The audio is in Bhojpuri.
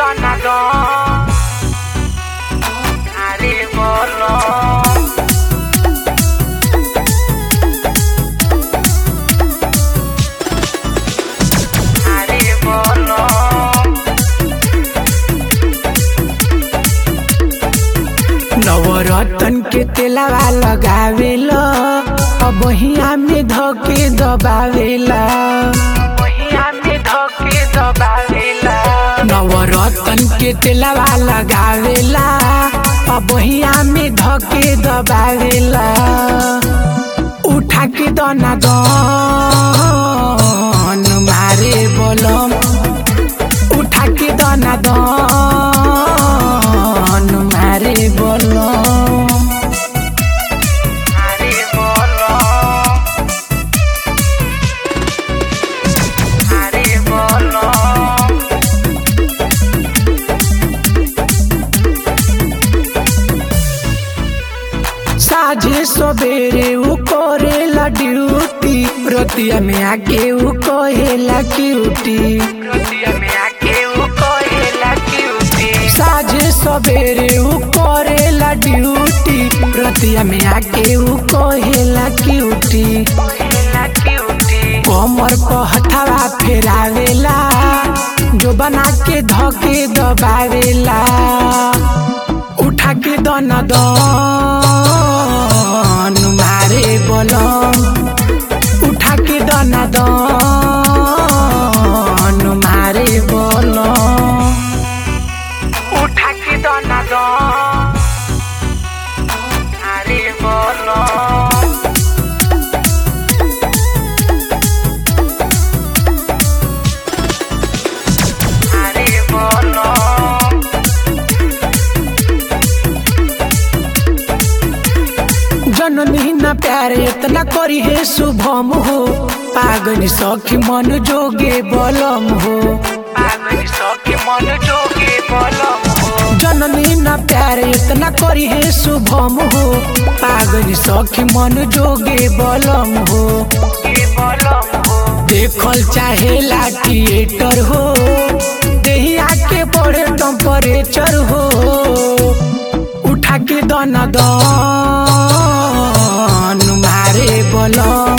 দনাদন আরে বলো আরে বলো नवरतन के तेलावा लगावेला अब हिया में धके दबावेला महिया में धके दबावेला नवरतन के तेलावा लगावेला अब हिया में धके दबावेला उठा के दना दन मारे बलम उठा के दना दन मारे बलम আরে বলো আরে বলো साझे सवेरे उ करेला ड्यूटी रतिया में आके उ कहेला क्यूटी রতিয়া মে আকে ও কহেলা কিউটি साझे सवेरे उ करेला ड्यूटी रतिया में आके उ कहेला क्यूटी কহেলা কিউটি कमर पर हथवा फेरावेला जो बना के धके दबावेला उठा के दन दन मारे बलम उठा के दन दन मारे बलम উঠা কি দনাদন আরে বলো আরে বলো जननी न प्यार इतना करी है शुभम हो पागल सखी मन जोगे बलम हो পাগল সখে মন যোগে বলম হো जननी न प्यार इतना करी है शुभम हो पागल सखी मन जोगे बलम हो কে বলম হো देखल चाहेला थिएटर हो देहिया के बड़े टेम्परेचर हो उठा के दन दन मारे बलम